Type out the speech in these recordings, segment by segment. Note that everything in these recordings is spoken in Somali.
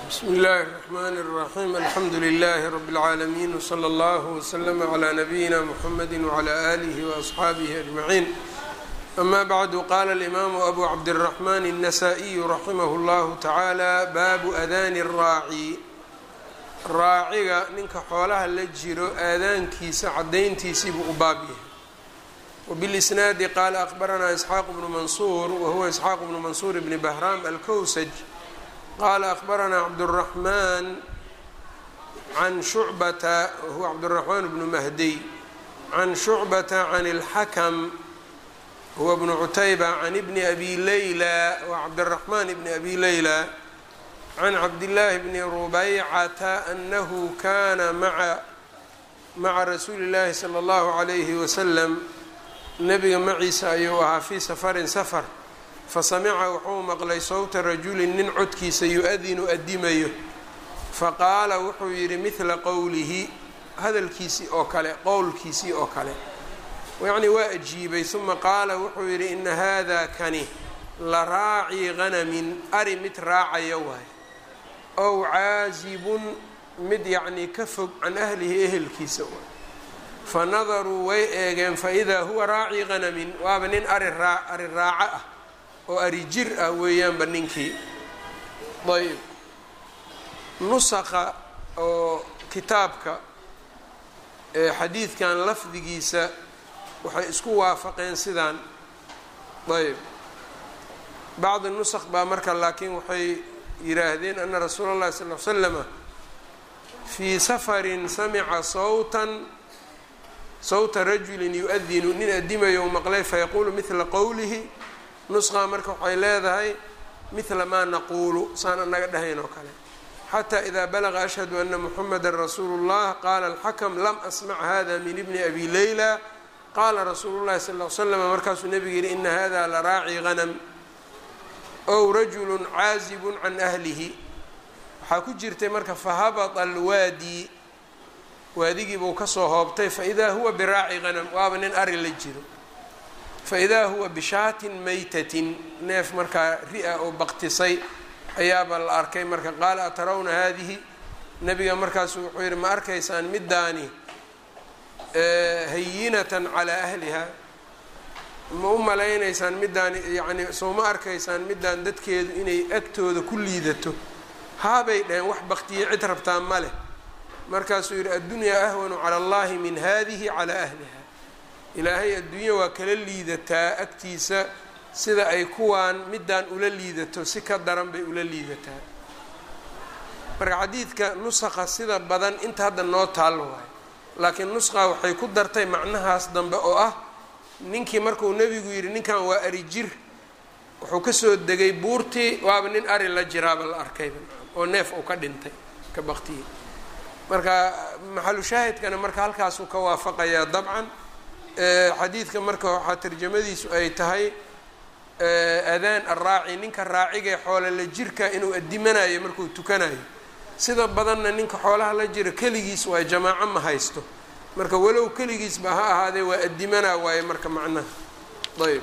bsmi اllahi الرحmn الرaxيm alxamdu لlh rb العaalمين وslى اllه وslm عlى نabيina mحamedi وعlى آlih وأصxaabih أجmaعين ama bعdu qala الإmam أbu cabdالرحmn النsائي raximh اllah taعalى babu adani الraaci raaciga ninka xoolaha la jiro aadaankiisa cadayntiisiibuu u baab yahay wbاlisnaadi qala akhbaranaa isxaaq bnu mansuur wahuwa isxaaq bnu mansuur bni bahram alkowsaj qala akhbaranaa cabdالraxman can shucbata wahuwa cabdالraxmaan bnu mahdiy can shucbata can اlxakm huwa bnu cutayba can bni abi leyla wa cabdالraxmaan bni abi leyla can cabdillaahi bni rubaycata anahu kana maa maca rasuuli اllahi salى اllahu عalayhi wasalam nabiga maciisa ayuu ahaa fii safarin safar fasamica wuxuu maqlay sowta rajulin nin codkiisa yu-adinu adimayo faqaala wuxuu yidhi midla qowlihi hadalkiisii oo kale qowlkiisii oo kale yacnii waa ajiibay uma qaala wuxuu yidhi ina hada kani la raaci ganamin ari mid raacaya waay ow caasibun mid yacnii ka fog can ahlihi ehelkiisa waay fanadaruu way eegeen faidaa huwa raaci ganamin waaba nin ari raa ari raaco ah oo ari jir ah weeyaanba ninkii ayb nusaqa oo kitaabka ee xadiidkan lafdigiisa waxay isku waafaqeen sidaan ayb bacdi nusaq baa marka laakiin waxay yidhaahdeen ana rasuula اllahi sal l slama fii safarin samica sawtan sawta rajulin yu-adinu nin adimayo u maqlay fayaquulu midla qowlihi nusqa marka waxay leedahay midla maa naquulu saan anaga dhahayn oo kale xataa idaa balaga ashhadu ana muxameda rasuulu اllah qaala alxakm lam asmac hada min ibni abi leyla qaala rasuulu llahi sal l slam markaasuu nebigu yihi ina hada la raaci ganam ow rajulu caazibun can ahlihi waxaa ku jirtay marka fahabata alwaadi waadigii buu kasoo hoobtay faidaa huwa biraaci ganam waaba nin ari la jiro faidaa huwa bishaatin maytatin neef markaa ri-a oo baktisay ayaaba la arkay marka qaala atarawna haadihi nabiga markaasu wuxuu yihi ma arkaysaan middaani hayinatan calaa ahliha ma u malaynaysaan middaani yacni soo ma arkaysaan middaan dadkeedu inay agtooda ku liidato haabay dhaheen wax baktiye cid rabtaa ma leh markaasuu yidhi addunyaa ahwanu cala allahi min hadihi calaa ahliha ilaahay adduunya waa kala liidataa agtiisa sida ay kuwaan middaan ula liidato si ka daran bay ula liidataa marka xadiidka nusaqa sida badan inta hadda noo taallo waayo laakiin nusqa waxay ku dartay macnahaas dambe oo ah ninkii markuu nebigu yidhi ninkan waa ari jir wuxuu kasoo degay buurtii waaba nin ari la jiraaba la arkayba oo neef uu ka dhintay ka baktiyey marka maxalu shaahidkana marka halkaasuu ka waafaqayaa dabcan xadiidka marka waxaa tarjamadiisu ay tahay adaan araaci ninka raacigee xoola la jirka inuu adimanayo markuu tukanayo sida badanna ninka xoolaha la jira keligiis waa jamaaco ma haysto marka walow keligiisba ha ahaadee waa adimanaa waaye marka macnaha ayb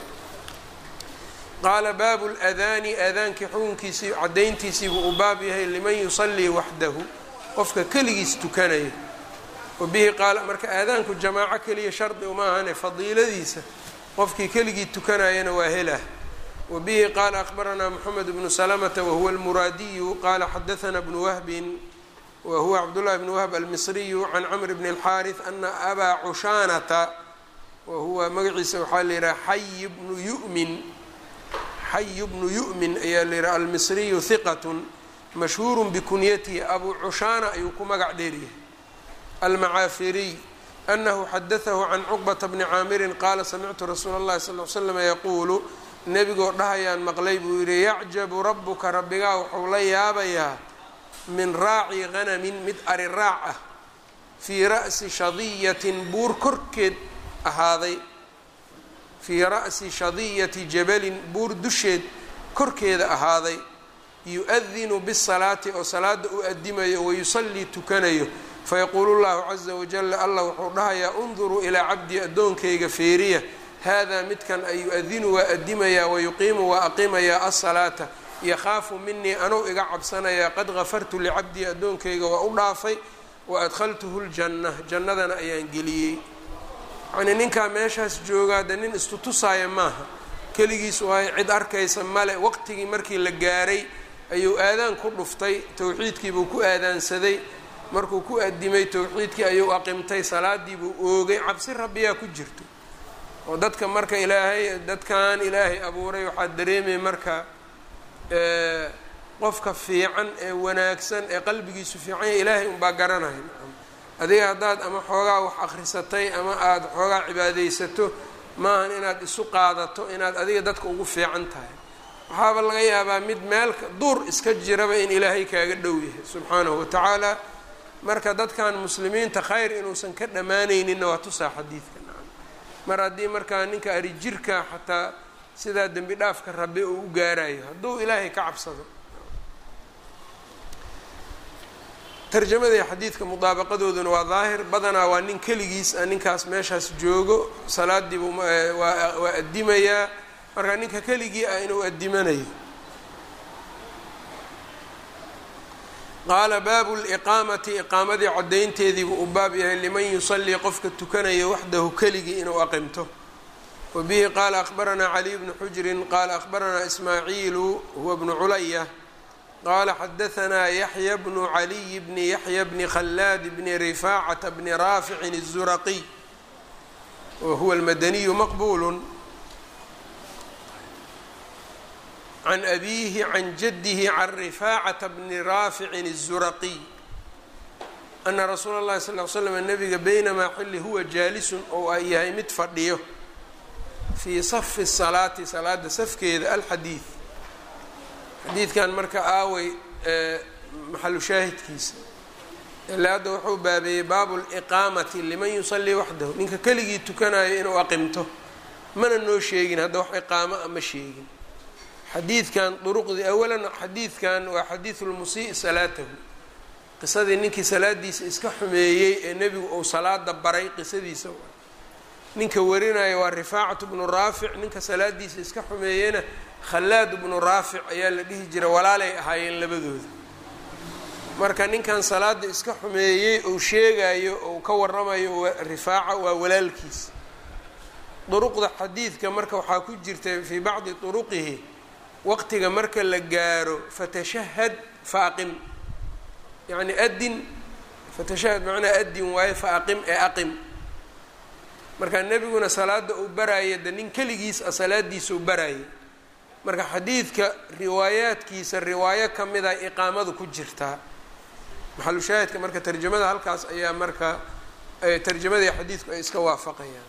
qaala baabu ladaani aadaankii xukunkiisii cadayntiisiibuu u baab yahay liman yusallii waxdahu qofka keligiis tukanayo wabihi qaala marka aadaanku jamaaco keliya shardi uma ahane fadiiladiisa qofkii keligii tukanayana waa helah wabihi qaala akhbaranaa moxamed bnu salamata wahuwa almuraadiyu qaala xadahanaa bnu wahbin wahuwa cabdullahi bnu wahb almisriyu can camr bni اlxaariث ana abaa cushaanata wahuwa magaciisa waxaa la yihaha xayi bnu yumin xayi bnu yu'min ayaa la yihaha almisriyu hiqat mashhuur bikunyatihi abu cushaana ayuu ku magac dheeryahay almacaafiriy anahu xadatahu can cuqbata bni caamirin qaala samictu rasuula اllahi sal l slm yaquulu nebigoo dhahayaan maqlay buu yihi yacjabu rabuka rabbigaa wuxuu la yaabayaa min raaci ganamin mid ari raac ah fii ra'si shadiyatin buur korkeed ahaaday fii ra'si shadiyati jabalin buur dusheed korkeeda ahaaday yu-adinu bisalaati oo salaada u adimayo wayusallii tukanayo fayaquulu llahu caza wajala allah wuxuu dhahayaa unduruu ilaa cabdii addoonkayga feeriya haadaa midkan ay yu-adinu waa adimayaa wayuqiimu waa aqimayaa asalaata yakhaafu minii anuu iga cabsanayaa qad gafartu licabdii addoonkayga waa u dhaafay wa adkhaltuhu ljanna jannadana ayaan geliyey yacnii ninkaa meeshaas joogaa de nin istutusaaya maaha keligiis waayo cid arkaysa male waqtigii markii la gaaray ayuu aadaan ku dhuftay towxiidkiibuu ku aadaansaday markuu ku adimay towxiidkii ayuu aqimtay salaadiibuu oogay cabsi rabbiyaa ku jirto oo dadka marka ilaahay dadkan ilaahay abuuray waxaa dareemaya marka qofka fiican ee wanaagsan ee qalbigiisu fiican ya ilaahay unbaa garanaya adiga haddaad ama xoogaa wax akhrisatay ama aada xoogaa cibaadaysato maahan inaad isu qaadato inaad adiga dadka ugu fiican tahay waxaaba laga yaabaa mid meel duur iska jiraba in ilaahay kaaga dhow yahay subxaanahu watacaala marka dadkan muslimiinta khayr inuusan ka dhammaanayninna waa tusaa xadiidka nacam mar haddii markaa ninka arijirka xataa sidaa dembi dhaafka rabbi uu u gaarayo hadduu ilaahay ka cabsado tarjamada iyo xadiidka mudaabaqadooduna waa daahir badanaa waa nin keligiis a ninkaas meeshaas joogo salaadiibu waa addimayaa marka ninka keligii ah inuu addimanayo qaala baabu liqaamati iqaamadii caddaynteediibuu u baab yahay liman yusallii qofka tukanayo waxdahu keligii inuu aqimto wa bihi qaala akhbaranaa caliy bnu xujrin qaala akhbaranaa ismaaciilu huwa bnu culaya qala xadahanaa yaxya bnu caliy bni yaxya bni khallaad bni rifaacata bni raaficin الzuraqiy wa huwa almadaniyu maqbulu can abiihi can jadihi can rifaacata bni raaficin الzuraqiy ana rasuula اllahi sal l slam nabiga baynamaa xilli huwa jaalisun oo ay yahay mid fadhiyo fii safi salaati salaada safkeeda alxadiid xadiidkan marka aaway maxalu shaahidkiisa ile hadda wuxuu baabeeyey baabu liqaamati liman yusallii waxdahu ninka keligii tukanayo inuu aqimto mana noo sheegin hadda wax iqaamo a ma sheegin xadiidkan duruqdii awalan xadiidkan waa xadiidu lmusii salaatahu qisadii ninkii salaadiisa iska xumeeyey ee nebigu uu salaada baray qisadiisa ninka warinaya waa rifaacatu bnu raafic ninka salaadiisa iska xumeeyeyna khallaad bnu raafic ayaa la dhihi jira walaalay ahaayeen labadooda marka ninkan salaada iska xumeeyey uu sheegayo ou ka waramayo rifaaca waa walaalkiis duruqda xadiidka marka waxaa ku jirta fii bacdi turuqihi waqtiga marka la gaaro fatashahad faaqim yacni adin fatashahad macnaa adin waayo faaqim ee aqim marka nebiguna salaada uu baraayo de nin keligiis a salaadiisa u baraayo marka xadiidka riwaayaadkiisa riwaayo ka mid a iqaamadu ku jirtaa maxalu shaahidka marka tarjamada halkaas ayaa marka tarjamadii xadiidku ay iska waafaqayaan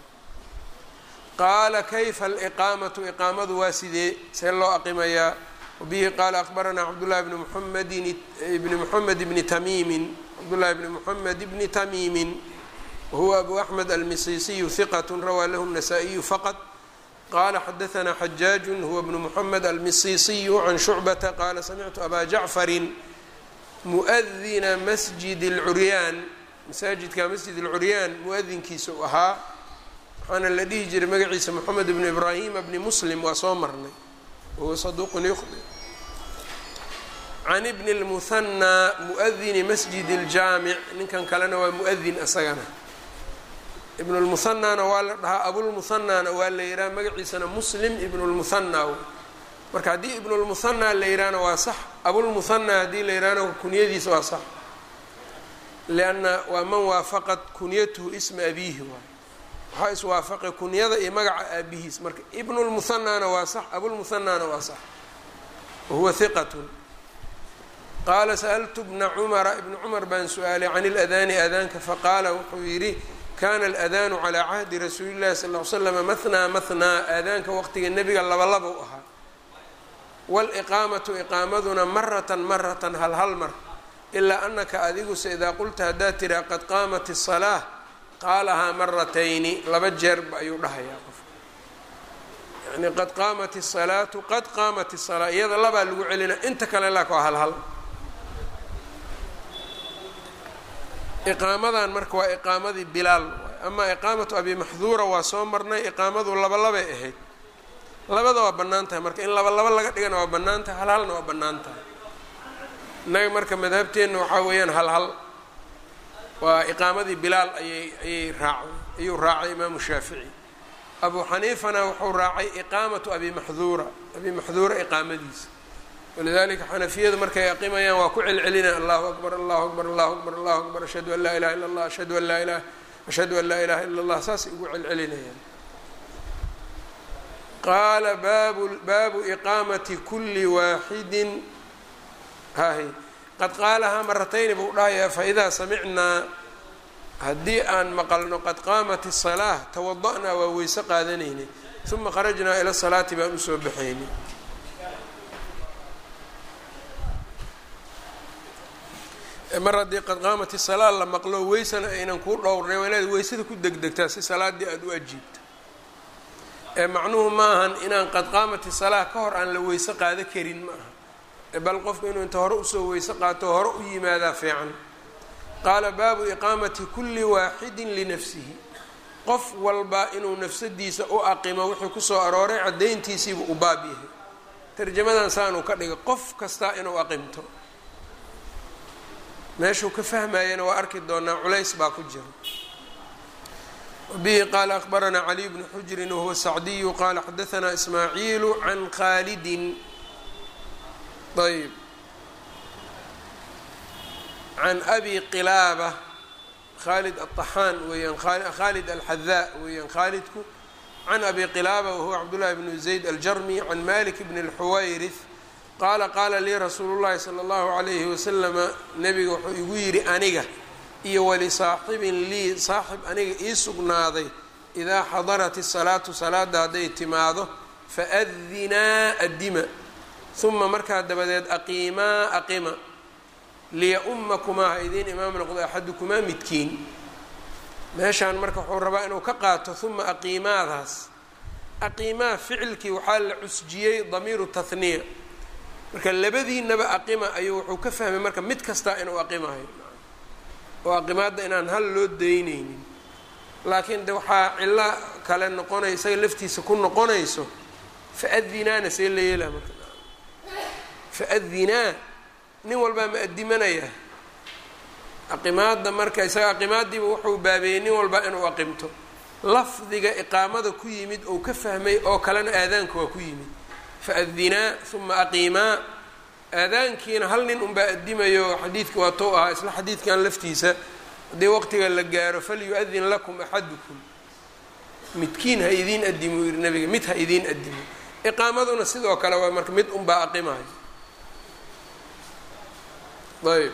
qaala kayfa aliqaamatu iqaamadu waa sidee see loo aqimayaa wabihi qaala akbaranaa cabdullahi bni muxamedin bni moxamed bni tamiimin cabdullahi bni moxamed bni tamiimin wahuwa abu axmed almisisiyu hiqat rawaa lahu الnasaa-iyu faqad qala xadaثna xajaaج huwa bnu mحamed almisisiyu can shucbata qaala samictu aba jacfari muؤdina masjid اlcuryaan masaajidka masjid اlcuryaan muadinkiisa u ahaa waxaana la dhihi jiray magaciisa moxamed bnu ibraahima bni muslim waa soo marnay wahuwa saduuqun yukhdi can ibni اlmuhanaa muؤdini masjid اljaamic ninkan kalena waa muؤdin isagana ibn lmuhanaana waa la dhahaa abulmuhanaana waa la yidhaha magaciisana muslim ibnulmuhanaa marka haddii ibnulmuhanaa la yidhahna waa sax abulmuhanaa haddii la yidhahna kunyadiisa waa sax lianna waa man waafaqat kunyatuhu isma abiihi waay waxaa iswaafaqay kunyada iyo magaca aabihiis marka ibnulmuhanaana waa sax abulmuhanaana waa sax wahuwa hiqatun qaala sa'altu bna cumara ibna cumar baan su-aalay can iladaani aadaanka faqaala wuxuu yidhi kana aladaanu calaa cahdi rasuuli llahi sal ly slama mahnaa mahnaa aadaanka waqtiga nebiga labalaba u ahaa waliqaamatu iqaamaduna maratan maratan hal hal mar ilaa anaka adiguse idaa qulta haddaad tiraa qad qaamat isalaa qaalahaa maratayni laba jeerba ayuu dhahayaa qofka yani qad qaamat isalaatu qad qaamat isalaa iyada labaa lagu celina inta kale laak waa hal hal iqaamadan marka waa iqaamadii bilaal amaa iqaamatu abi maxduura waa soo marnay iqaamadu laba labay ahayd labada waa bannaan tahay marka in laba laba laga dhigana waa bannaan tahay hal halna waa bannaan tahay innaga marka madhabteenna waxaa weeyaan hal hal waa iqaamadii bilaal ayay ayay raacday ayuu raacay imaamu shaafici abu xaniifana wuxuu raacay iqaamatu abi maxduura abi maxduura iqaamadiisa walidalika xanafiyadu markay aqimayaan waa ku celcelina allahu akbar allahu akbar allahu akbar allahu akbar ashhadu an laa ilaha illa allah ashhadu an laa ilaha ashhadu an laa ilaha illa allah saasay ugu celcelinayaan qaala baabu baabu iqaamati kuli waaxidin hahy qad qaalahaa maratayni buu dhahayaa faidaa samicnaa haddii aan maqalno qad qaamat الsalaaة tawada'naa waa weyse qaadanaynay uma kharajnaa ila salaati baan usoo baxaynay mar haddii qad qaamat الsalaa la maqlo weysana aynan kuu dhowrnay waa inaad weysada ku degdegtaa si salaadii aada u ajiibto ee macnuhu ma ahan inaan qad qaamat الsalaa ka hor aan la weyse qaado karin ma aha bal qofku inuu inta hore usoo weyse qaato hore u yimaadaa fiican qaala baabu iqaamati kuli waaxidin linafsihi qof walba inuu nafsadiisa u aqimo wuxuu kusoo arooray caddayntiisiibuu u baab yahay tarjamadan saanuu ka dhigay qof kastaa inuu aqimto meeshuu ka fahmayana waa arki doonaa culays baa ku jira wabihi qaala akhbaranaa caliy bnu xujrin wahuwa sacdiyu qaala xadaanaa ismaaciilu can khaalidin ayb can abi qilaaba khaalid aلطaxaan weeyaan khaalid alxadaa weeyaan khaalidku can abi qilaaba wahuwa cabdullahi bnu zayd aljarmi can malik bn اlxuwayrith qaala qaala lii rasuulu llahi salى اllahu alayhi wasalama nebiga wuxuu igu yidhi aniga iyo walisaaxibin lii saaxib aniga ii sugnaaday idaa xadarat الsalaatu salaada hadday timaado faadinaa adima uma markaa dabadeed aqiimaa aqima liya-ummakumaa ha idiin imaam noqdo axadukumaa midkiin meeshaan marka wuxuu rabaa inuu ka qaato uma aqiimaadaas aqiimaa ficilkii waxaa la cusjiyey damiiru tahniya marka labadiinaba aqima ayuu wuxuu ka fahmay marka mid kastaa inuu aqimayo oo aqimaadda inaan hal loo daynaynin laakiin de waxaa cillo kale noqonay isaga laftiisa ku noqonayso faadinaana see la yeelaa marka faadinaa nin walbaa ma adimanaya aqimaadda marka isaga aqimaaddiiba wuxuu baabeeyey nin walbaa inuu aqimto lafdiga iqaamada ku yimid ou ka fahmay oo kalena aadaanka waa ku yimid faadinaa uma aqiimaa aadaankiina hal nin unbaa adimayo xadiidka waa tou ahaa isla xadiidkan laftiisa haddii waqtiga la gaaro falyu-adin lakum axadukum midkiin ha idiin adimo yiri nabiga mid ha idiin adimo iqaamaduna sidoo kale waa marka mid unbaa aqimayo ayb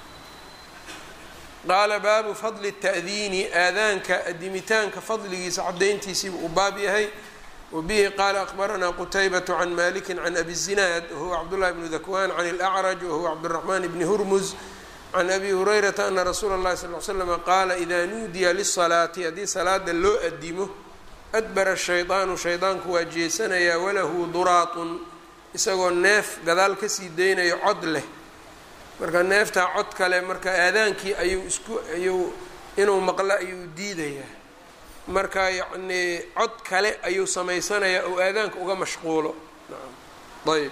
qaala baabu fadli الta'diini aadaanka adimitaanka fadligiisa cadayntiisiibu u baab yahay wabihi qaala akbaranaa qutaybaة can maliki can abi zinaad wahuwa cabdullahi bnu dakwan can اlأcraj wahuwa cabdالraxman bni hurmuz can abi hurayrata ana rasuula اllahi sal l slama qaala ida nuudiya lisalaati haddii salaada loo adimo adbara shaydaanu shaydaanku waa jeesanayaa walahu duraatun isagoo neef gadaal kasii daynayo cod leh marka neeftaa cod kale marka aadaankii ayuu isku ayuu inuu maqlo ayuu diidayaa marka yacnii cod kale ayuu samaysanayaa oo aadaanka uga mashquulo ayb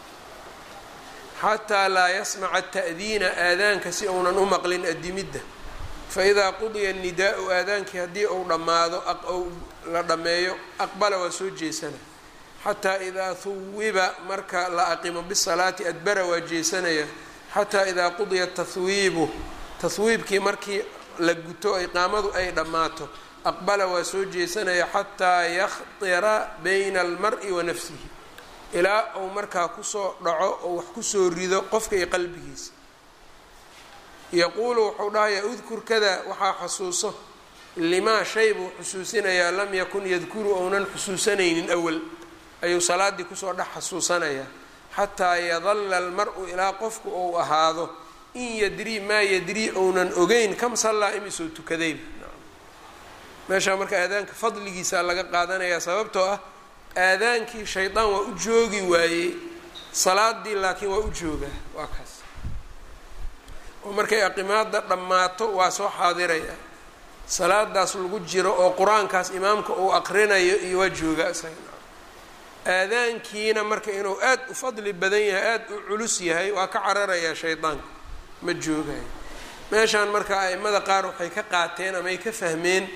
xataa laa yasmaca ta'diina aadaanka si uunan u maqlin adimidda faidaa qudiya nidaau aadaankii haddii uu dhammaado ou la dhammeeyo aqbala waa soo jeesana xataa idaa huwiba marka la aqimo bisalaati adbara waa jeesanaya xataa idaa qudiya tahwiibu tahwiibkii markii la guto iqaamadu ay dhammaato aqbala waa soo jeesanaya xataa yakhtira bayna almari wa nafsihi ilaa uu markaa kusoo dhaco oo wax kusoo rido qofka iyo qalbigiisa yaquulu wuxuu dhahayaa udkur kada waxaa xasuuso limaa shay buu xusuusinayaa lam yakun yadkuru ounan xusuusanaynin awal ayuu salaaddii kusoo dhex xasuusanayaa xataa yadalla almar-u ilaa qofku ou ahaado in yadrii maa yadrii ounan ogeyn kam sallaa imisoo tukadayba meeshaa marka aadaanka fadligiisaa laga qaadanayaa sababtoo ah aadaankii shaydaan waa u joogi waayey salaadii laakiin waa u joogaa waa kaas oo markay aqimaada dhammaato waa soo xaadiraya salaadaas lagu jiro oo qur-aankaas imaamka uu aqrinayo iyo waa joogaa isaga aadaankiina marka inuu aad u fadli badan yahay aada u culus yahay waa ka cararayaa shaydaanka ma joogayo meeshaan marka aimada qaar waxay ka qaateen ama ay ka fahmeen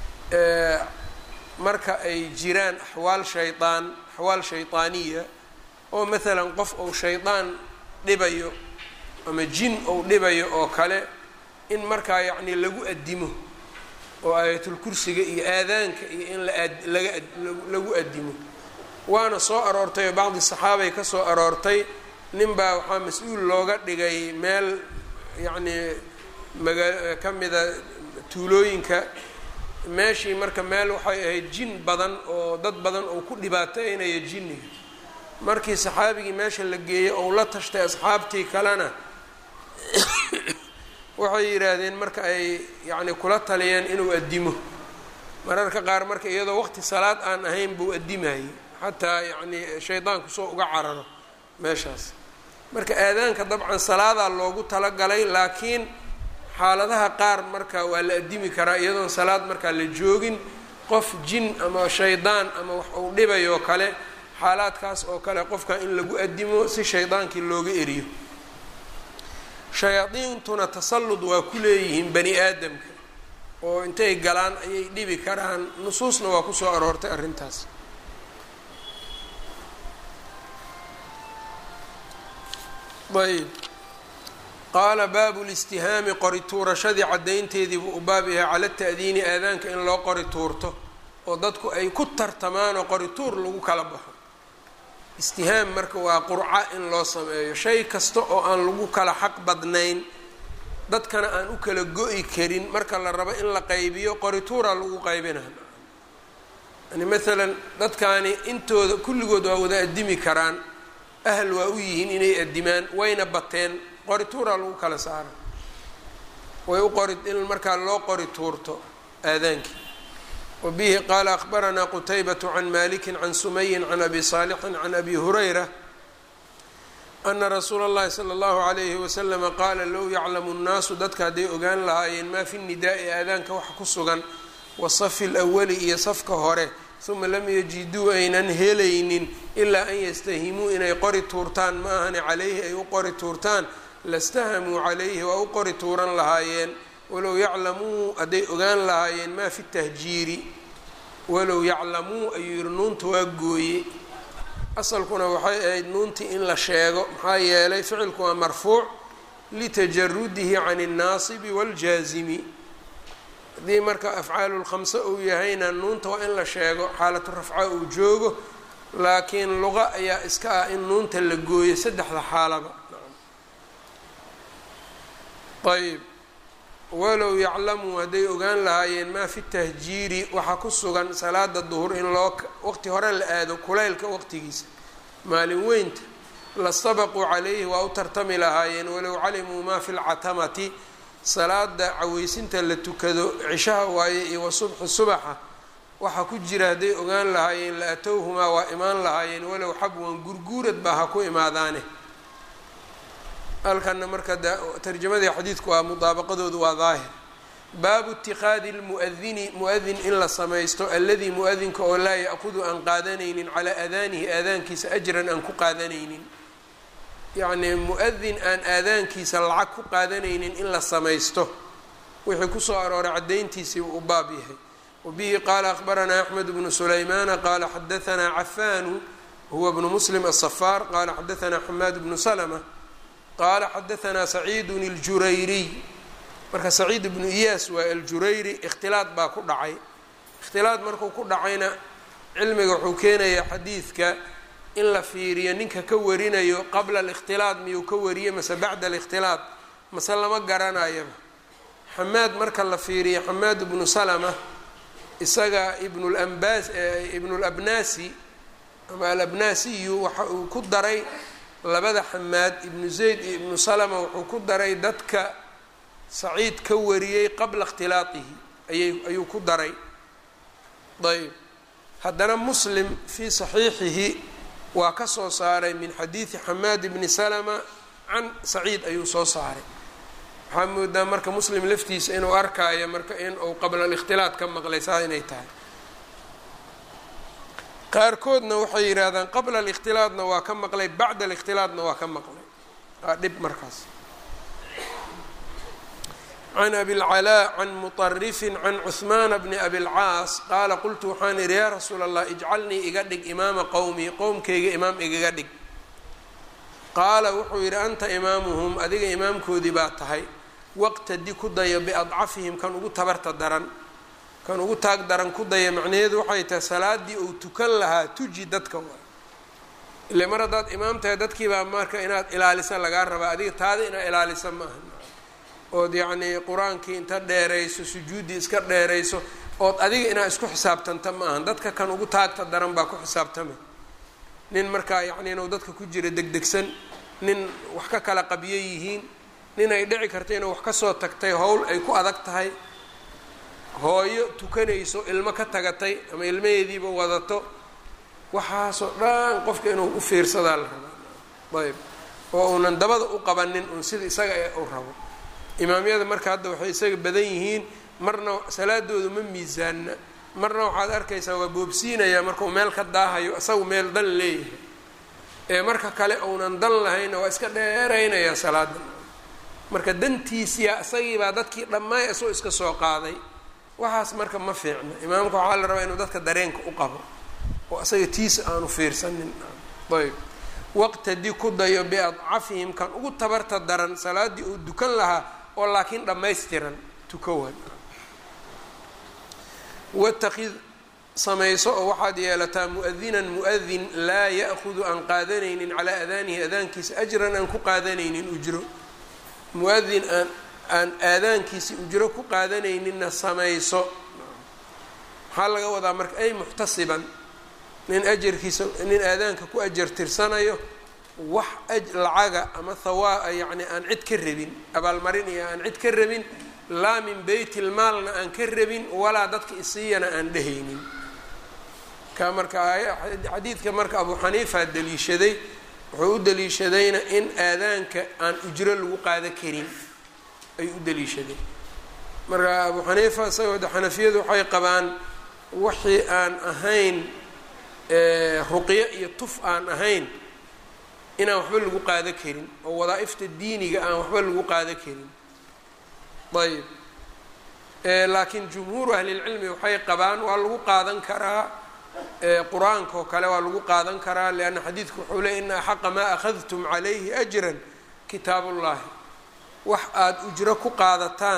marka ay jiraan axwaal shaydaan axwaal shaydaaniya oo maalan qof ou shaydaan dhibayo ama jin ou dhibayo oo kale in markaa yacni lagu addimo oo aayatulkursiga iyo aadaanka iyo in laga lagu addimo waana soo aroortay oo bacdi saxaabay ka soo aroortay nin baa waxaa mas-uul looga dhigay meel yacnii magaa ka mida tuulooyinka meeshii marka meel waxay ahayd jin badan oo dad badan oo ku dhibaateynaya jinniga markii saxaabigii meesha la geeyey ou la tashtay asxaabtii kalena waxay yidhaahdeen marka ay yacni kula taliyeen inuu addimo mararka qaar marka iyadoo waqti salaad aan ahayn buu addimayay xataa yacni shaydaanku soo uga cararo meeshaas marka aadaanka dabcan salaadaa loogu talagalay laakiin xaaladaha qaar marka waa la addimi karaa iyadoon salaad markaa la joogin qof jin ama shaydaan ama wax uu dhibayoo kale xaalaadkaas oo kale qofka in lagu addimo si shaydaankii looga eriyo shayaadiintuna tasallud waa ku leeyihiin bani aadamka oo intay galaan ayay dhibi karaan nusuusna waa kusoo aroortay arrintaas ayb qaala baabu listihaami qori tuurashadii caddaynteedii buu u baab yahay cala ta'diini aadaanka in loo qori tuurto oo dadku ay ku tartamaan oo qori tuur lagu kala baxo istihaam marka waa qurca in loo sameeyo shay kasta oo aan lagu kala xaq badnayn dadkana aan u kala go-i karin marka la rabo in la qaybiyo qori tuuraa lagu qaybina yani maalan dadkaani intooda kulligood waa wada addimi karaan ahl waa u yihiin inay addimaan wayna bateen qori tuuraa lagu kala saara way u qori in markaa loo qori tuurto aadaankii wa bihi qaala akhbaranaa qutaybatu can maliki can sumayin can abi saalixin can abi hurayra ana rasuula اllahi salى اllahu alayhi waslama qaala low yaclamu nnaasu dadka hadday ogaan lahaayeen maa fi nidaa'i aadaanka waxa ku sugan wasafi lwali iyo safka hore uma lam yajiduu aynan helaynin ilaa an yastahimuu inay qori tuurtaan ma ahani calayhi ay u qori tuurtaan lastahamuu calayhi waa u qori tuuran lahaayeen walow yaclamuu hadday ogaan lahaayeen maa fi tahjiiri walow yaclamuu ayuu yihi nuunta waa gooye asalkuna waxay ahayd nuuntii in la sheego maxaa yeelay ficilku waa marfuuc litajarudihi can اnnaasibi wاljaazimi haddii marka afcaalu lkhamse uu yahayna nuunta waa in la sheego xaalatu rafca uu joogo laakiin luqa ayaa iska ah in nuunta la gooyo saddexda xaalaba ayb walow yaclamuu hadday ogaan lahaayeen maa fi tahjiiri waxaa ku sugan salaada duhur in loo waqti hore la aado kulaylka waqtigiisa maalin weynta lastabaquu calayhi waa u tartami lahaayeen walow calimuu maa fi lcatamati salaada caweysinta la tukado cishaha waaye iyo wa subxi subaxa waxaa ku jira hadday ogaan lahaayeen la atowhumaa waa imaan lahaayeen walow xabwan gurguurad baa ha ku imaadaane halkana marka tarjamadii xadiidku waa mudaabaqadoodu waa daahir baabu itikaadi lmuadini mu-adin in la samaysto alladii mu-adinka oo laa ya'kudu aan qaadanaynin calaa aadaanihi aadaankiisa ajran aan ku qaadanaynin yacnii mu-adin aan aadaankiisa lacag ku qaadanaynin in la samaysto wixii kusoo arooray caddayntiisii u baab yahay wabihi qaala akhbaranaa axmed bnu sulaymaana qaala xadaanaa cafaanu huwa bnu muslim asafaar qaala xadaanaa xamaad bnu salma qaala xadaanaa saciidun اljurayriy marka saciid ibnu iyaas waa aljurayri ikhtilaad baa ku dhacay ikhtilaad markuu ku dhacayna cilmiga wuxuu keenayaa xadiidka in la fiiriyo ninka ka warinayo qabla alikhtilaad miyuu ka wariye mase bacda alikhtilaad mase lama garanayaba xamaad marka la fiiriyo xamaad ibnu salama isaga ibnulambas ibnulabnaasi ama alabnaasiyu waxa uu ku daray labada xamaad ibnu zayd iyo ibnu salama wuxuu ku daray dadka saciid ka wariyey qabla ikhtilaatihi ayay ayuu ku daray ayb haddana muslim fii saxiixihi waa ka soo saaray min xadiidi xamaad ibni salama can saciid ayuu soo saaray waxaa moodaa marka muslim laftiisa inuu arkaayo marka in uu qabla alikhtilaat ka maqlay saa inay tahay qaarkoodna waxay yidhaahdaan qabla alikhtilaadna waa ka maqlay bacda alikhtilaadna waa ka maqlay waa dhib markaas can abilcalaa can muطarifin can cuhmaana bni abilcaas qaala qultu waxaan idhi yaa rasuula allah ijcalnii iga dhig imaama qowmii qowmkayga imaam igaga dhig qaala wuxuu yidhi anta imaamuhum adiga imaamkoodii baa tahay waqtadi ku dayo biadcafihim kan ugu tabarta daran kan ugu taag daran ku daya macnaheedu waxay tahay salaadii uu tukan lahaa tuji dadka waa ile mar haddaad imaam tahay dadkiibaa marka inaad ilaalisa lagaa rabaa adiga taada inaad ilaalisa maaha ood yacnii qur-aankii inta dheerayso sujuuddii iska dheerayso ood adiga inaad isku xisaabtanta ma ahan dadka kan ugu taagta daran baa ku xisaabtamay nin markaa yacni inuu dadka ku jira degdegsan nin wax ka kala qabyo yihiin nin ay dhici karta inuu wax kasoo tagtay howl ay ku adag tahay hooyo tukanayso ilmo ka tagatay ama ilmaheediiba wadato waxaasoo dhan qofka inuu u fiirsadaa la rabaa ayb oo uunan dabada u qabanin uun sida isaga u rabo imaamyada marka hadda waxay isaga badan yihiin marna salaadoodu ma miisaanna marna waxaad arkaysaa waa boobsiinayaa markau meel ka daahayo isagu meel dan leeyahay ee marka kale uunan dan lahayna waa iska dheeraynayaa salaada marka dantiisiya isagiibaa dadkii dhammaay isoo iska soo qaaday waxaas marka ma fiicna imaamka waxaa la rabaa inuu dadka dareenka u qabo oo isaga tiisa aanu fiirsanin ayb waqtadi ku dayo biadcafihim kan ugu tabarta daran salaaddii uu dukan lahaa oo laakiin dhammaystiran tukowan wataqid samayso oo waxaad yeelataa mu-adinan mu-adin laa ya'hudu aan qaadanaynin calaa adaanihi adaankiisa ajran aan ku qaadanaynin ujro mu-adin aan aan aadaankiisi ujro ku qaadanayninna samayso maxaa laga wadaa marka ay muxtasiban nin ajarkiisa nin aadaanka ku ajar tirsanayo wax lacaga ama hawaa yacni aan cid ka rabin abaalmarin iyo aan cid ka rabin laa min beyt ilmaalna aan ka rabin walaa dadka isiiyana aan dhehaynin ka marka xadiidka marka abu xaniifa daliishaday wuxuu u daliishadayna in aadaanka aan ujro lagu qaada karin ay u daliishadeen marka abu xaniifa isagoo de xanafiyadu waxay qabaan wixii aan ahayn ruqyo iyo tuf aan ahayn inaan waxba lagu qaada karin oo wadaa-ifta diiniga aan waxba lagu qaada karin ayb laakiin jumhuuru ahlilcilmi waxay qabaan waa lagu qaadan karaa qur-aanka oo kale waa lagu qaadan karaa lianna xadiidku wuxuu leey ina axaqa maa akhadtum calayhi ajran kitaab ullahi wax aada ujro ku qaadataan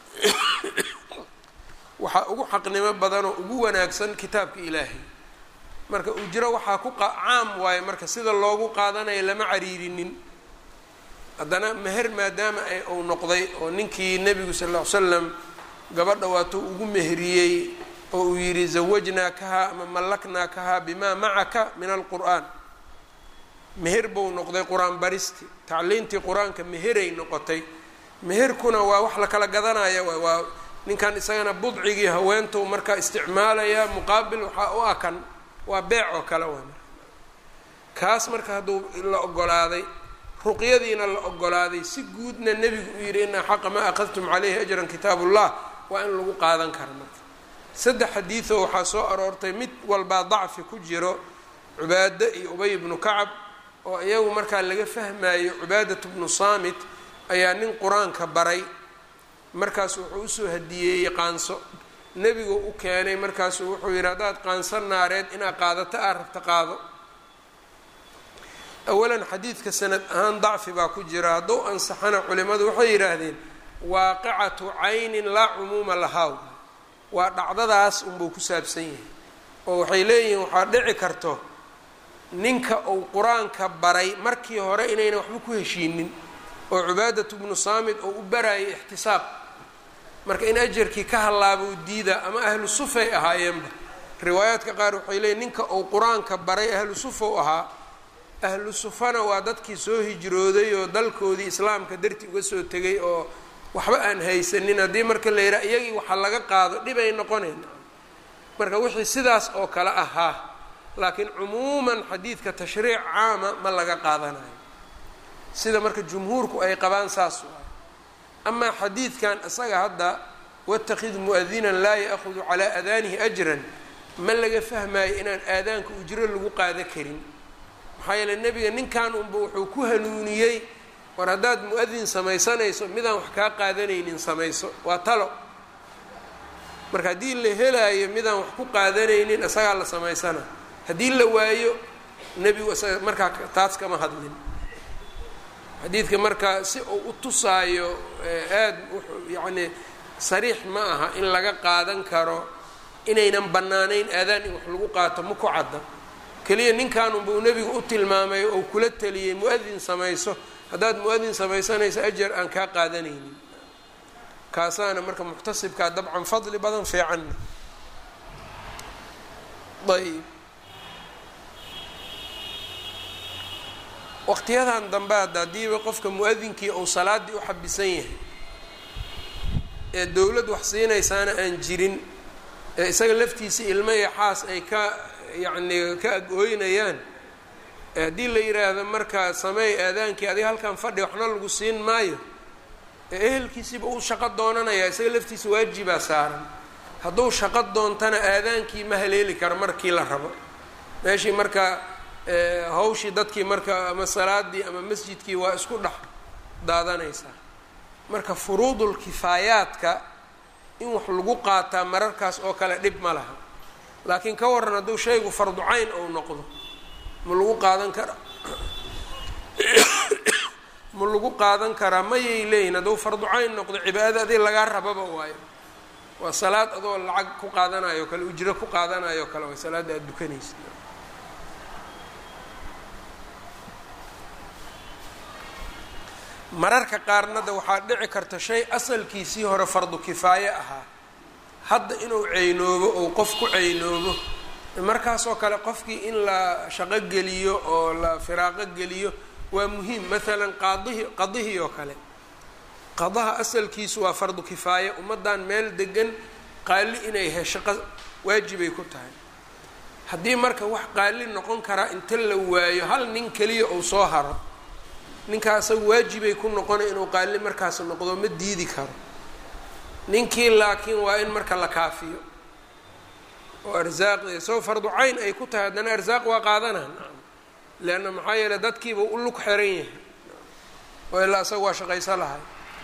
waxaa ugu xaqnimo badanoo ugu wanaagsan kitaabka ilaahay marka ujro waxaa ku caam waayo marka sida loogu qaadanayo lama cariirinin haddana meher maadaama ay uu noqday oo ninkii nebigu sal ll ly slam gabadha waatuu ugu meheriyey oo uu yidhi zawajnaakahaa ama mallaknaakahaa bimaa macaka min alqur'aan meher buu noqday qur-aan baristi tacliintii qur-aanka meheray noqotay meherkuna waa wax la kala gadanaya waay waa ninkan isagana budcigii haweentou markaa isticmaalaya muqaabil waxaa u akan waa beec oo kale waa marka kaas marka hadduu la ogolaaday ruqyadiina la ogolaaday si guudna nebigu uu yidhi ina xaqa maa akhadtum calayhi ajran kitaab ullah waa in lagu qaadan kara marka saddex xadiidoo waxaa soo aroortay mid walbaa dacfi ku jiro cubaado iyo ubay ibnu kacab oo iyagu markaa laga fahmayo cubaadat bnu saamit ayaa nin qur-aanka baray markaasu wuxuu usoo hadiyeeyey qaanso nebigu u keenay markaasuu wuxuu yidhi haddaad qaanso naareed inaad qaadato aad rabta qaado awalan xadiidka sanad ahaan dacfi baa ku jira hadduu ansaxana culimadu waxay yidhaahdeen waaqicatu caynin laa cumuuma lahaa waa dhacdadaas unbuu ku saabsan yahay oo waxay leeyihiin waxaa dhici karto ninka uu qur-aanka baray markii hore inayna waxba ku heshiinin oo cubaadatu bnu saamid oo u barayay ixtisaab marka in ajarkii ka hallaabuu diida ama ahlu sufay ahaayeenba riwaayaadka qaar waxay leeyiin ninka uu qur-aanka baray ahlu sufow ahaa ahlu sufana waa dadkii soo hijrooday oo dalkoodii islaamka darti uga soo tegay oo waxba aan haysanin haddii marka la yidhaha iyagii waxa laga qaado dhibay noqonayn marka wixii sidaas oo kale ahaa laakiin cumuuman xadiidka tashriic caama ma laga qaadanayo sida marka jumhuurku ay qabaan saas waay amaa xadiidkan isaga hadda watakid mu-adinan laa ya'hudu calaa adaanihi ajran ma laga fahmayo inaan aadaanka ujro lagu qaada karin maxaa yeele nebiga ninkan unba wuxuu ku hanuuniyey war haddaad mu-adin samaysanayso midaan wax kaa qaadanaynin samayso waa talo marka haddii la helaayo midaan wax ku qaadanaynin isagaa la samaysana haddii la waayo nebigu isaga markaa taas kama hadlin xadiidka marka si uu u tusaayo aada wuxuu yacni sariix ma aha in laga qaadan karo inaynan bannaanayn aadaan in wax lagu qaato ma ku cadda keliya ninkan unba uu nebigu u tilmaamay oo kula taliyey mu-adin samayso haddaad mu-adin samaysanayso ajar aan kaa qaadanaynin kaasaana marka muxtasibkaa dabcan fadli badan fiicanna ayb waqtiyadan dambe hadda haddiiba qofka mu-adinkii uu salaaddii u xabisan yahay ee dowlad wax siinaysaana aan jirin ee isaga laftiisa ilmo iyo xaas ay ka yacni ka ag-ooynayaan haddii la yiraahdo marka sameey aadaankii adiga halkan fadhi waxna lagu siin maayo ee ehelkiisiiba uu shaqo doonanaya isaga laftiisa waajibaa saaran hadduu shaqo doontana aadaankii ma haleeli karo markii la rabo meeshii marka hawshii dadkii marka ama salaadii ama masjidkii waa isku dhex daadanaysaa marka furuudul kifaayaadka in wax lagu qaataa mararkaas oo kale dhib ma laha laakiin ka waran hadduu shaygu fardu cayn ou noqdo ma lagu qaadan karaa ma lagu qaadan karaa mayay leeyihin hadduu fardu cayn noqdo cibaadada adii lagaa rababa waayo waa salaad adoo lacag ku qaadanayo o kale ujro ku qaadanayo o kale waa salaadda aada dukanaysa mararka qaarnada waxaa dhici karta shay asalkiisii hore fardu kifaaye ahaa hadda inuu ceynoobo ou qof ku ceynoobo markaasoo kale qofkii in la shaqo geliyo oo la firaaqo geliyo waa muhiim maalan qaadihi qadihii oo kale qadaha asalkiisu waa fardu kifaaye ummaddan meel degan qaali inay heshaqo waajibay ku tahay haddii marka wax qaali noqon karaa inta la waayo hal nin keliya uu soo haro ninkaa asaga waajibay ku noqona inuu qaali markaas noqdo ma diidi karo ninkii laakiin waa in marka la kaafiyo oo arsaaq isagoo fardu cayn ay ku tahay haddana arsaaq waa qaadanaa leanna maxaa yeele dadkiiba u lug xiran yahay oo ilaa isaga waa shaqayso lahay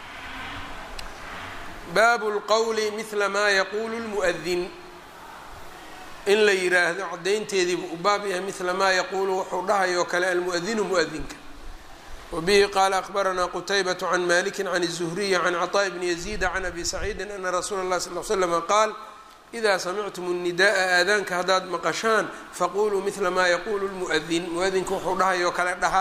baabu lqowli midla maa yaquulu lmu'adin in la yiraahdo caddaynteediibu u baab yahay midla maa yaquulu wuxuu dhahayoo kale almu'adinu mu'adinka wbihi qaala akbaranaa qutaybaة can maliki can الzuhriyi can cطاء bni yaزيida can abi saciidi ana rasuula اlah sal ly slm qaal إida samictum الnidaءa aadaanka haddaad maqashaan faquluu midla maa yaqulu lmu'adin muadinka wuxuu dhahayoo kale dhaha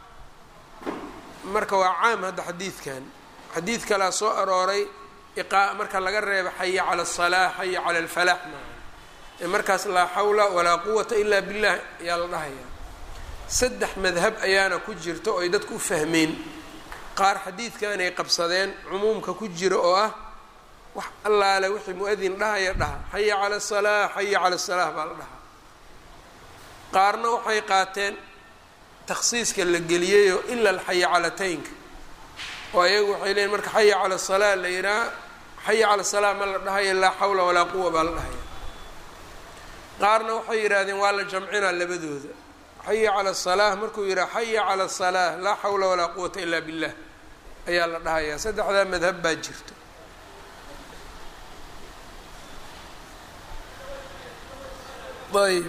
marka waa caam hadda xadiidkan xadiid kalaa soo arooray marka laga reebo xaya calى الصalaaة xaya calى اlfalax maa markaas laa xawla walaa quwata ila biاllah ayaa la dhahaya saddex madhab ayaana ku jirta oo ay dadku u fahmeen qaar xadiidkan ay qabsadeen cumuumka ku jira oo ah wax allaale wixii mu-adin dhahaya dhaha xaya cala asalaa xaya cala asalaa baa la dhahaa qaarna waxay qaateen takhsiiska la geliyayoo ila alxaya calataynka oo ayagu waxay leeyiin marka xaya cala asalaa la yidhaha xaya cala asalaa ma la dhahayo laa xawla walaa quwa baa la dhahaya qaarna waxay yidhaahdeen waa la jamcinaa labadooda xaya cala asalaa markuu yidhaha xaya cala asalaa laa xawla walaa quwata ila billah ayaa la dhahayaa saddexdaa madhab baa jirto ayb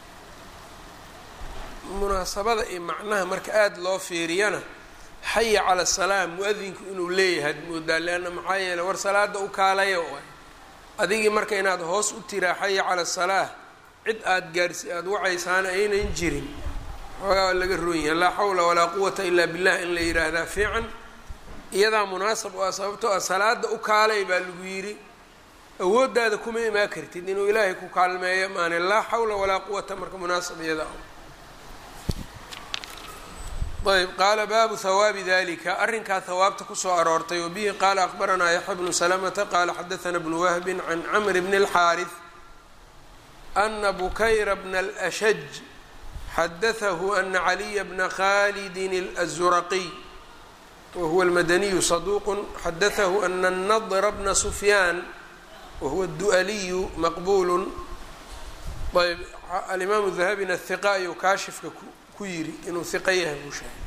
munaasabada iyo macnaha marka aada loo fiiriyana xaya cala asalaa mu-adinku inuu leeyahay ad moodaa leanna maxaa yeele war salaada u kaalaya waay adigii marka inaad hoos u tiraa xaya cala asalaa cid aada gaarsi aada wacaysaana aynan jirin xoogaa laga roon yahay laa xawla walaa quwata ilaa billah in la yidhaahdaa fiican iyadaa munaasab oo ah sababtoo ah salaada u kaalay baa lagu yidhi awooddaada kuma imaan kartid inuu ilaahay ku kaalmeeyo maane laa xawla walaa quwata marka munaasab iyada ayb qaala baabu hawaabi dalika arrinkaa hawaabta kusoo aroortay wabihi qaala akbaranaa yaxya bnu salamata qaala xadaana bnu wahbin can camr bni اlxaariث ana bukayra bna اlأshaj xadaثahu ana caliya bna khalidin الأzuraqiy wahuwa اlmadaniyu saduuq xadaثahu ana الnadra bna sufyaan wahuwa الdu'aliyu maqbul ayb alimaamu dahabina hiqa ayuu kaashifka ku yiri inuu hiqa yahay buu sheegay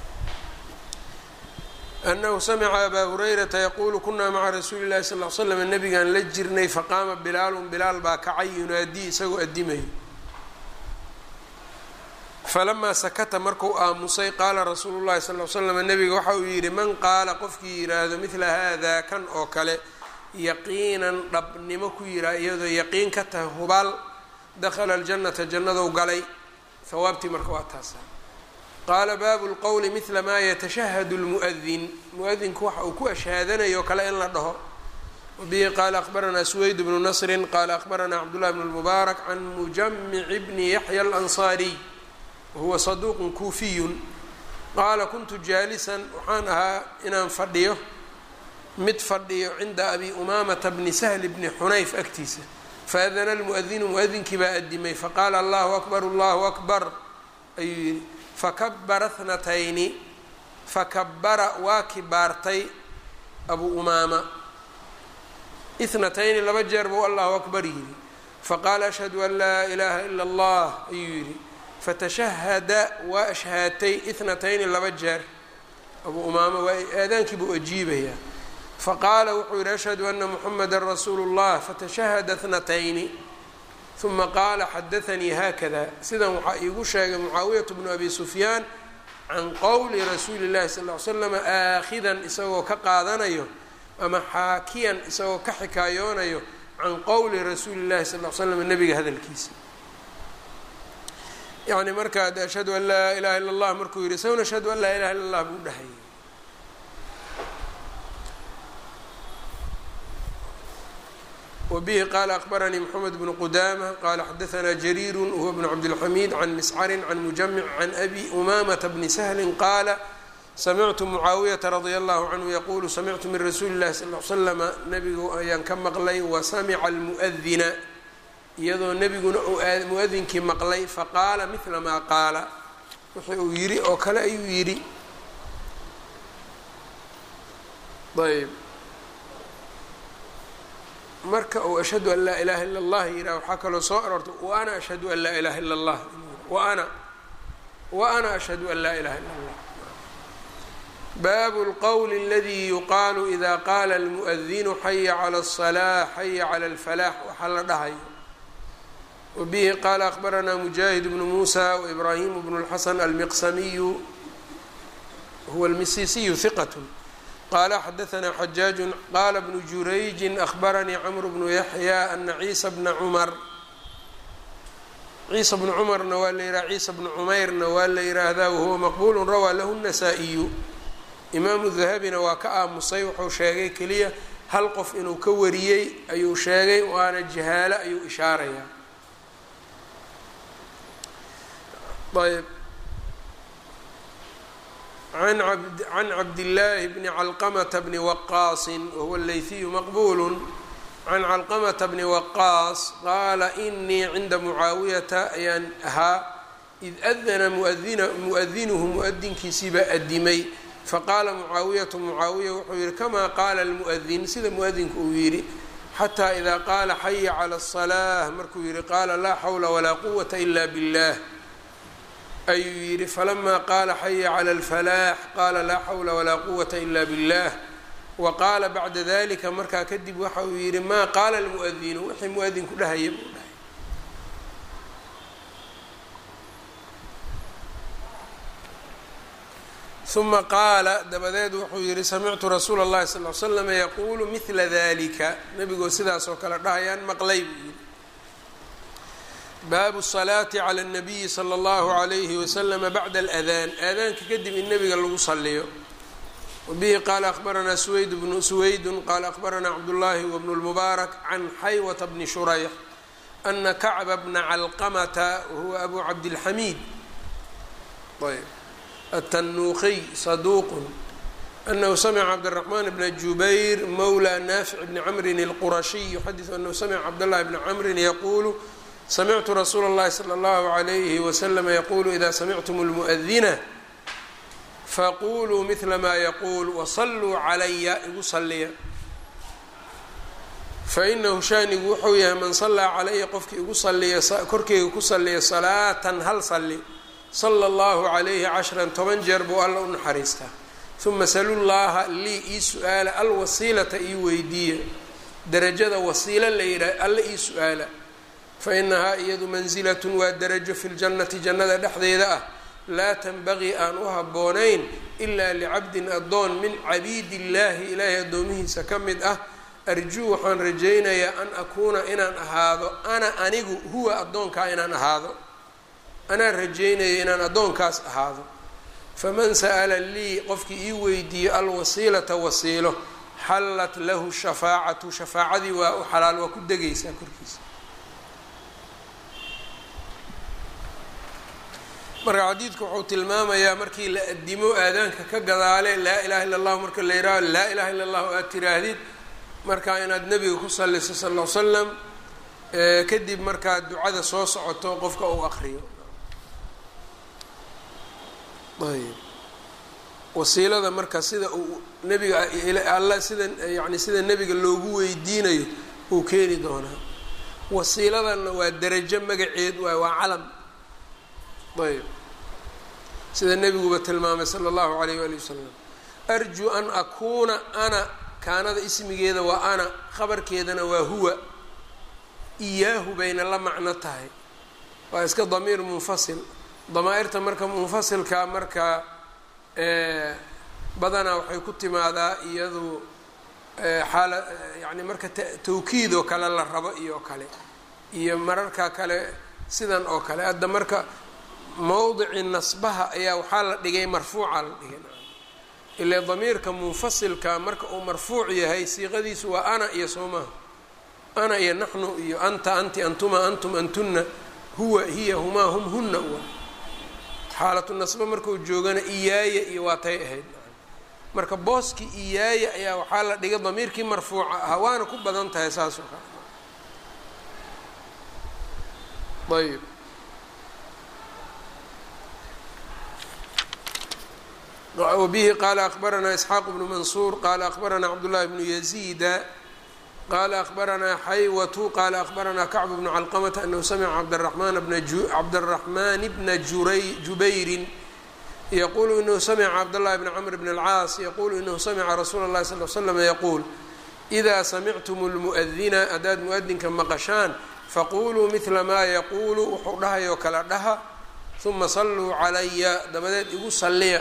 anahu samica abaa hurayrata yaquulu kunaa maca rasuuli llahi sal l slam nabigaan la jirnay faqaama bilaalun bilaal baa kacay yunaadii isagoo addimayo falamaa sakata markuu aamusay qaala rasuulu llahi sal l slam nabiga waxa uu yidhi man qaala qofkii yidhaahdo midla haadaa kan oo kale yaqiinan dhabnimo ku yihaa iyadoo yaqiin ka tahay hubaal dakhala aljannata jannadou galay hawaabtii marka waa taasa qaala baabu lqowli midla maa yatashahadu lmu'adin mu-adinku waxa uu ku ashhaadanayo kale in la dhaho wabihi qaala akhbaranaa suweyd bnu nasrin qaala akhbaranaa cabdullahi bn lmubaarak can mujamici bni yaxya alansaariy wahuwa saduuqun kuufiyun qaala kuntu jaalisan waxaan ahaa inaan fadhiyo mid fadhiyo cinda abi umaamata bni sahli bni xunayf agtiisa faadana almu'adinu mu-adinkii baa adimay faqaala allahu akbar allahu akbar ayuu yidhi fakabara thnatayni fakabara waa kibaartay abu umaama ithnatayni laba jeer buu allahu akbar yidhi faqaala ashhadu an laa ilaaha ila allah ayuu yidhi fatashahada waa ashhaatay ithnatayni laba jeer abu umaama waa aadaankii buu ajiibayaa faqaala wuxuu yidhi ashhadu ana muxamada rasuulu اllah fatashahada thnatayni uma qaala xadaanii haakada sidan waxaa iigu sheegay mucaawiyatu bnu abi sufyaan can qowli rasuuli llahi sal ly slam aakhidan isagoo ka qaadanayo ama xaakiyan isagoo ka xikaayoonayo can qowli rasuuli llahi sal l slam nabiga hadalkiisa yani markaa ashhadu an laa ilaha illa allah markuu yihi isaguna ashhadu an laa ilaha illa allah buu dhahayay wbihi qaala akbaranii mxamed bnu qudama qaala xadaanaa jariiru huwa bnu cabdilxamiid can miscarin can mujamic can abi umamata bni sahli qaala samictu mucaawiyata radia allahu canhu yaquulu samictu min rasuuli llahi sal l slama nabigu ayaan ka maqlay wasamica almu'adina iyadoo nebiguna uu mu-adinkii maqlay faqaala mila maa qaala wixii uu yidhi oo kale ayuu yidhi ayb marka uu ashhadu an laa ilaha illa allah yidhah waxaa kaloo soo aroortay wa ana ashhadu an laa ilaha illa allah wa ana wa ana ashhadu an laa ilaha illa allah baabu lqowli aladi yuqaalu ida qaala almu'adinu xaya cala alsalaax xaya cala alfalaax waxaa la dhahayo wabihi qaala akbaranaa mujaahid bnu muusa waibraahimu bnu lxasan almiqsamiyu huwa almisisiyu hiqat qala xadaanaa xajaaju qaala bnu jurayjin ahbaranii camru bnu yaxya ana ciisa bna cumar ciisa bnu cumarna waa la yidhaha ciisa bnu cumayrna waa la yidhaahdaa wahuwa maqbuulu rawaa lahu nasaa-iyu imaamu dahabina waa ka aamusay wuxuu sheegay keliya hal qof inuu ka wariyey ayuu sheegay waana jahaalo ayuu ishaarayaa ayb can cabdillaahi bni calqamata bni waqaasin wahuwa leyhiyu maqbuulu can calqamata bni waqaas qaala inii cinda mucaawiyata ayaan ahaa id adana muadina mu-adinuhu mu-adinkiisiibaa adimay faqaala mucaawiyatu mucaawiya wuxuu yihi kamaa qaala almu'adin sida mu-adinku uu yidhi xataa idaa qaala xaya cala aلsalaaة markuu yihi qaala laa xawla walaa quwata ila biاllah ayuu yidhi falamaa qaala xaya cala alfalaax qaala laa xawla walaa quwata ila billah wa qaala bacda dalika markaa kadib waxa uu yidhi maa qaala almu'adinu wixii mu-adinku dhahaya buu dhahay uma qaala dabadeed wuxuu yihi samictu rasuula اllahi sal l slama yaquulu mila dalika nebigoo sidaas oo kale dhahayaan maqlay buu yidhi baabu الsalaati calى الnabiyi slى اllahu عalayhi waslama bacda اladaan aadaanka kadib in nebiga lagu saliyo wabihi qaala akbaranaa suweyd bnu suweydu qaala akbaranaa cabdullaahi wbnu اlmubaarak can xaywata bni shurayx ana kacba bna calqamata wahuwa abu cabdilxamiid ayb التنوqي صدوq أنه سمع cبدالرحمن بن جuبير مولى نافع بن عمر الqرشي يحdث أنه سمع cبدالله بن عمر يقول سمعت رsuuل اللhi صلى الله عليه وسلم يقول إذا سمعتم المؤذنة فqulوا مثل ma يقول وصلوا عlya igu saliya fa inahu shaanigu wuxuu yahay man sallaa calaya qofkii igu saliya korkeyga ku saliya salaatan hal salli sala allahu calayhi cashran toban jeer buu alla u naxariistaa uma salullaaha lii ii su-aala alwasiilata ii weydiiya darajada wasiilo la yidhaah alla ii su-aala fa inahaa iyadu mansilatun waa darajo fi ljannati jannada dhexdeeda ah laa tanbagii aan u habboonayn ilaa licabdin addoon min cabiidi illaahi ilaahay addoomihiisa ka mid ah arjuu waxaan rajaynayaa an akuuna inaan ahaado ana anigu huwa addoonkaa inaan ahaado anaan rajaynaya inaan addoonkaas ahaado faman sa'ala lii qofkii ii weydiiyo alwasiilata wasiilo xallat lahu shafaacatu shafaacadii waa u xalaal waa ku degaysaa korkiisa marka xadiidku wuxuu tilmaamayaa markii la adimo aadaanka ka gadaale laa ilaha illa allahu marka la yihaaho laa ilaha illa allahu aad tiraahdid markaa inaad nebiga ku salliso sal l slam kadib markaa ducada soo socoto qofka uu aqriyo ayb wasiilada marka sida uu nebiga alla sida yani sida nebiga loogu weydiinayo uu keeni doonaa wasiiladanna waa derajo magaceed waay waa calam ayb sida nebiguba tilmaamay sala allahu alayh waali wasalam arjuu an akuuna ana kaanada ismigeeda waa ana khabarkeedana waa huwa iyaahu bayna la macno tahay waa iska damiir munfasil damaa-irta marka munfasilka marka badanaa waxay ku timaadaa iyadu xaala yani marka tawkiid oo kale la rabo iyo kale iyo mararka kale sidan oo kale hadda marka mowdici nasbaha ayaa waxaa la dhigay marfuuca la dhigay ilaa damiirka munfasilka marka uu marfuuc yahay siiqadiisu waa ana iyo soomaha ana iyo naxnu iyo anta anti antuma antum antunna huwa hiya humaa hum hunna wa xaalatu nasba markuu joogana iyaaya iyo waa tay ahayd marka booskii iyaaya ayaa waxaa la dhigay damiirkii marfuuca ahaa waana ku badan tahay saas oo kale ayb wbihi qala akbaranaa isxaaq bnu mansuur qala akbaranaa cabdullahi bnu yaziida qala akbaranaa xaywatu qala akbaranaa kacbu bnu calqamata anahu samica cabdaraxmani bna jubayrin yaqulu inahu samica cabdاllahi bn cmr bn اlcaas yaqulu inahu samica rasuula اllahi sal l slm yaquul إida samictum اlmuؤdina haddaad muadinka maqashaan faquluu midla maa yaquulu wuxuu dhahayoo kala dhaha uma saluu calaya dabadeed igu saliya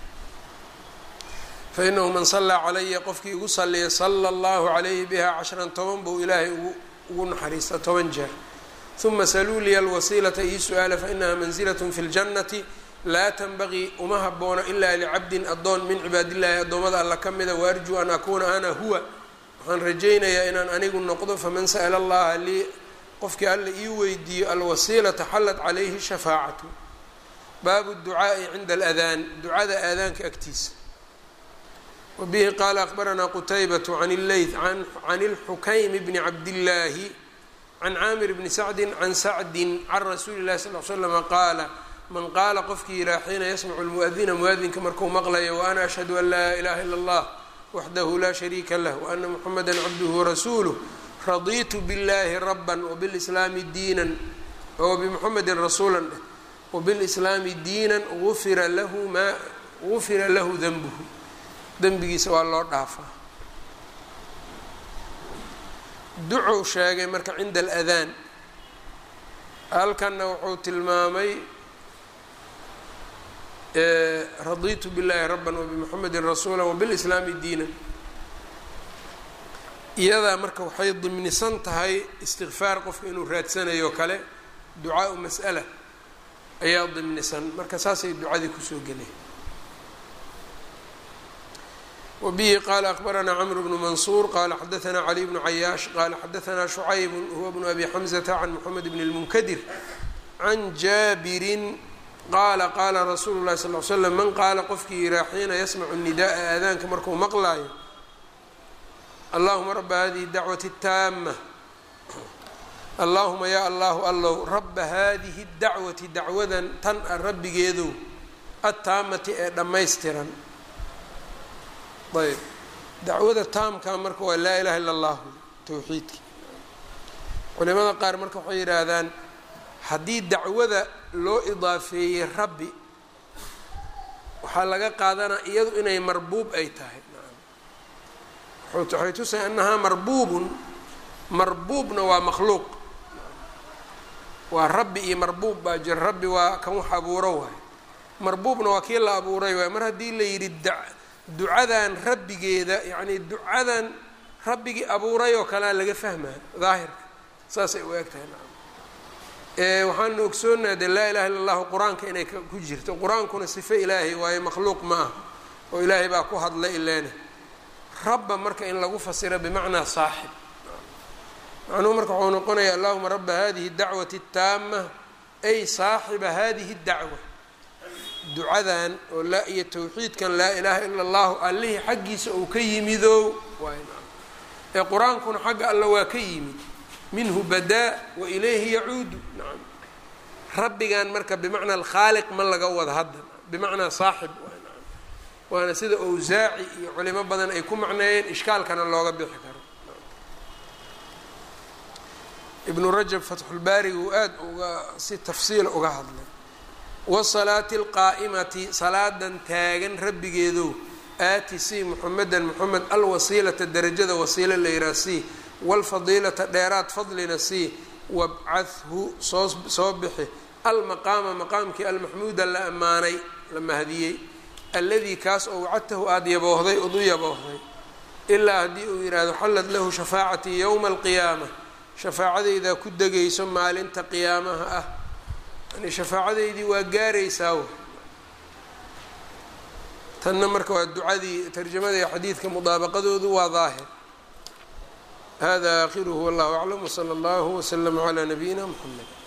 fainahu man salaa calaya qofkii igu saliya sala allahu calayhi biha cashran toban buu ilaahay ugu naxariista toban jeer uma saluu liya alwasiilata ii su-aala fainaha manzilat fi ljannati laa tanbagii uma haboono ilaa licabdin addoon min cibaadillahi addoommada alla ka mida waarjuu an akuuna ana huwa waxaan rajaynayaa inaan anigu noqdo faman sa'la allaha lii qofkii alla ii weydiiyo alwasiilata xallat calayhi shafaacatu baabu ducaa'i cinda aladaan ducada aadaanka agtiisa wbihi qaala akbaranaa qutaybaة can اleyth can اlxukaym bni cabdillaahi can caamir bni sacdi can sacdi can rasuuli اlahi sal l slama qaala man qaala qofkii yihaa xiina yasmacu lmuadina muadinka marku maqlayo waana ashhadu an laa ilaha ila اllah waxdahu laa shariika lah waana muxamada cabduhu warasuuluh raditu biاllahi raba wbilslaami diinan wbimuxamedi rasuula dheh wbilslaami diina ufira lahu ma gufira lahu denbuhu dembigiisa waa loo dhaafaa ducuu sheegay marka cinda aladaan halkanna wuxuu tilmaamay raditu biاllahi raba wbimuxamedi rasuula wbilislaami diina iyadaa marka waxay dimnisan tahay istikfaar qofka inuu raadsanayo kale ducaau mas'ala ayaa dimnisan marka saasay ducadii kusoo gelay wbihi qala akbaranaa cmr bnu mansuur qala xadaanaa cali bnu cayaash qala xadaanaa shucayb huwa bnu abi xamzata can moxamed bn اlmunkadir can jaabirin qaala qaala rasuulu lahi sal l slam man qaala qofkii yihaa xiina yasmacu nidaءa aadaanka markuu maqlaayo allahuma raba hadihi dacwati taama allahuma ya allahu allow raba hadihi dacwati dacwadan tan a rabbigeedow attaamati ee dhammaystiran ayb dacwada taamka marka waa laa ilaha illa allahu towxiidkii culimada qaar marka waxay yidhaahdaan haddii dacwada loo idaafeeyey rabbi waxaa laga qaadanaa iyadu inay marbuub ay tahay waxay tusay annahaa marbuubun marbuubna waa makhluuq waa rabbi iyo marbuub baa jira rabbi waa kan wax abuuro waayo marbuubna waa kii la abuuray waayo mar haddii la yidhi ducadan rabbigeeda yacni ducadan rabbigii abuuray oo kalea laga fahmaya daahirka saasay u eg tahay waxaanu ogsoonaha dee laa ilaha illa allahu qur-aanka inay ku jirto qur-aankuna sifo ilaahay waayo makhluuq ma ah oo ilaahay baa ku hadlay ileena rabba marka in lagu fasiro bimacnaa saaxib macnuhu marka waxuu noqonaya allahuma raba hadihi dacwati اtaama ay saaxiba hadihi اdacwa ducadan oo laa iyo towxiidkan laa ilaaha ila allahu allihii xaggiisa uu ka yimidow ee qur-aankuna xagga alla waa ka yimid minhu badaa wa ilayhi yacuudu nacam rabbigan marka bimacnaa alkhaaliq ma laga wada hadda bimacnaa saaxib waana sida owsaaci iyo culimo badan ay ku macneeyeen ishkaalkana looga bixi karo ibnu rajab fatxulbaariga uu aada uga si tafsiila uga hadlay wasalaati alqaa'imati salaadan taagan rabbigeedow aati si muxamedan moxamed alwasiilata derajada wasiilo la yihaha si waalfadiilata dheeraad fadlina si wabcadhu soo soo bixi almaqaama maqaamkii almaxmuuda la ammaanay la mahdiyey alladii kaas oo wacadtahu aada yaboohday ood u yaboohday ilaa haddii uu yidhaahdo xallad lahu shafaacatii yowma alqiyaama shafaacadaydaa ku degayso maalinta qiyaamaha ah yani shafaacadaydii waa gaaraysaa w tanna marka waa ducadii tarjamadii xadiidka mudaabaqadoodu waa daahir hada aakhiruhu wallahu aclam wsala allahu wslama calaa nabiyina mxamed